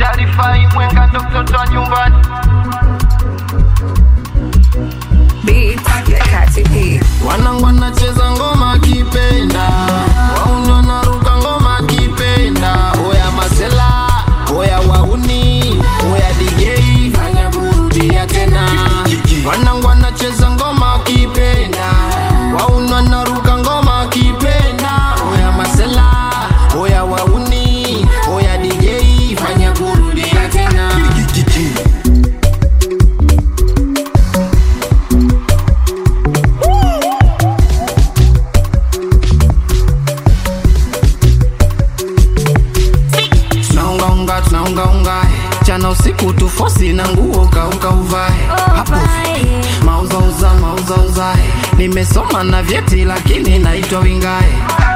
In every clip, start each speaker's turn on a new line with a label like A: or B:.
A: kalifai mwenga ndo mtoto wa nyumbani
B: Beat ya Kati P.
C: wanangu wanacheza ngoma kipenda wauni wanaruka ngoma kipenda oya masela oya wauni oya dj fanya kurudia tena wanangu wanacheza ngoma kipenda wauni wanaruka ngoma kipenda oya masela oya wauni oya dj fanya kurudia tena tunaungaunga tunaungaunga chana usiku tufosi na nguo kauka uvae hapo mauzauza mauzauza nimesoma na vyeti lakini naitwa wingae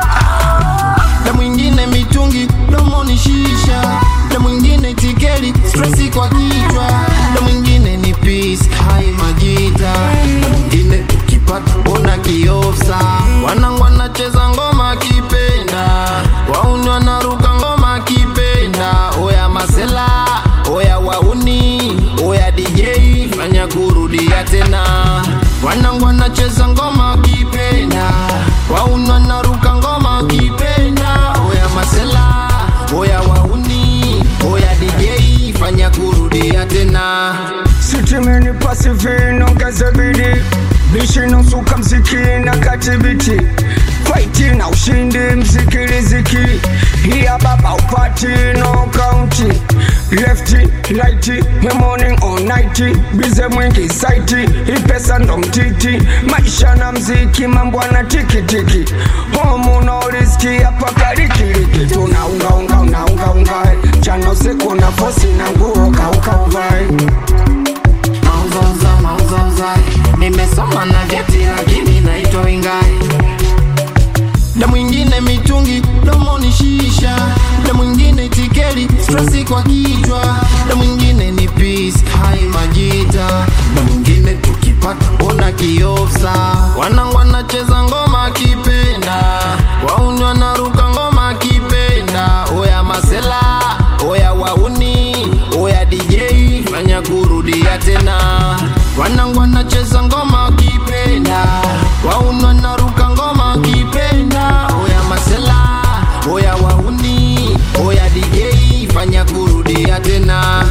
C: na mwingine mitungi domoni shisha na mwingine tikeli stresi kwa kichwa na mwingine ni peace hai majita na mwingine ukipata bona kiofsa wanangu wanacheza ngoma kipenda wauni wanaruka ngoma kipenda oya masela oya wauni oya dj fanya kurudia tena wanangu wanacheza ngoma kipenda wauni wanaruka ngoma kipenda oya masela oya wauni oya dj fanya kurudia tena
D: sitimini pasifino ngazebidi bishinosuka mziki na katibiti faiti na ushindi mziki riziki hiya baba upati no kaunti lefti laiti morning or night bize mwingi saiti ipesa ndo mtiti maisha na mziki mambo na tikitiki homu no riski hapa karikiriki tunaungaunga unaungaunga chano siku na fosi na nguo kaukauvae
C: mauzauza mauzauza nimesoma na vyeti lakini naitwa wingai na mwingine mitungi domoni shisha na mwingine tikeli stresi kwa kichwa na mwingine ni peace hai majita na mwingine tukipata ona kiofsa wanangu wanacheza ngoma kipenda wauni wanaruka ngoma kipenda oya masela oya wauni oya dj fanya kurudia tena wanangu wanacheza ngoma kipenda wauni wanaruka ngoma kipenda oya masela oya wauni oya dj fanya kurudia tena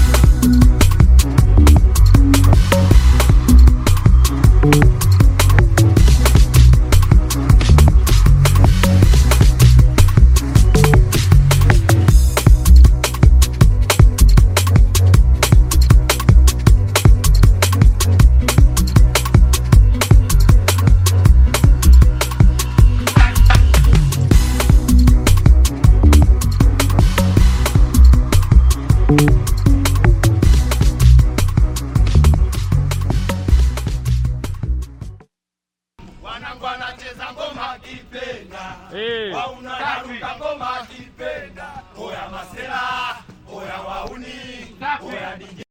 A: wanangu wanacheza ngoma kipenda wauna naruka ngoma kipenda oya masela oya wauni oya dj